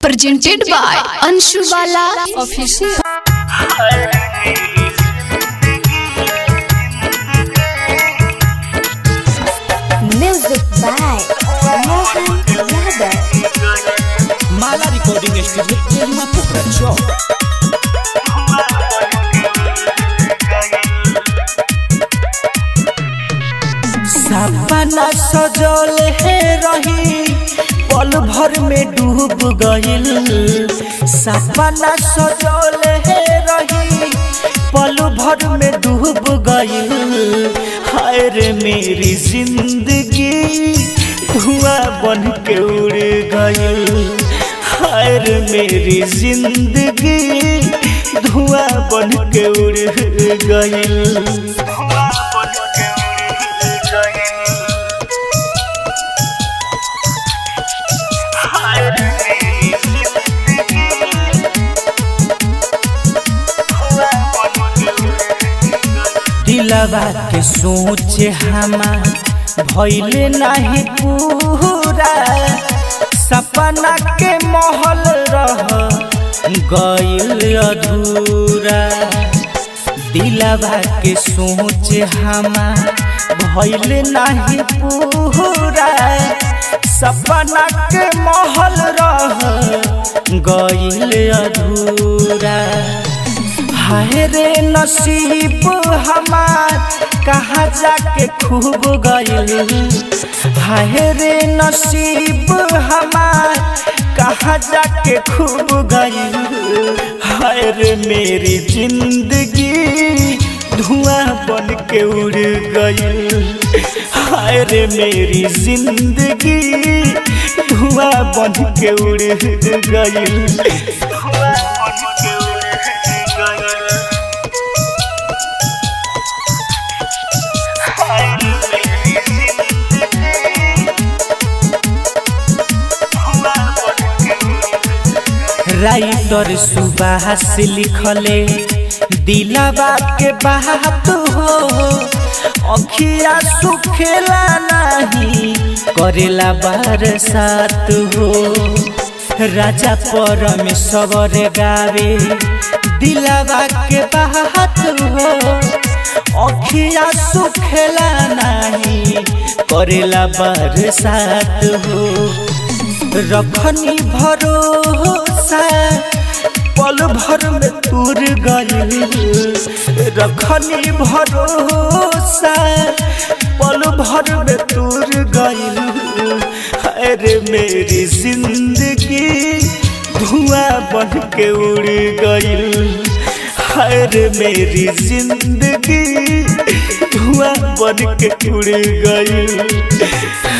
presented by Anshu Bala Official. Music by Mohan Yadav. Mala recording studio Kelua Pokhra चौक सपना सजल है रही पल भर में डूब गइल सपना सजल है रही पल भर में डूब गइल हाय रे मेरी जिंदगी धुआं बन के उड़ गइल हाय रे मेरी जिंदगी धुआं बन के उड़ गइल दिलवा के सोच हमार भइले नाही पूरा सपना के महल रह गइल अधूरा दिलवा के सोच हमार भइले नाही पूरा सपना के महल रह गइल अधूरा हाय रे नसीब हमार कहाँ जाके खूब गइल हाय रे नसीब हमार कहाँ जाके खूब गइल हाय रे मेरी जिंदगी धुआं बन के उड़ गइल हाय रे मेरी जिंदगी धुआं बन के उड़ गइल राइटर सुबास लिखले दिलावा के बात हो अखिया सुखेला नहीं करेला बरसात हो राजा परमेश्वर गावे दिलावा के बात हो अखिया सुखेला नहीं करेला बरसात हो रखनी भरोसा पल भर में तूर गइल रखनी भरोसा पल भर में तूर गइल अरे मेरी जिंदगी धुआं बन के उड़ गइल अरे मेरी जिंदगी धुआं बन के उड़ गइल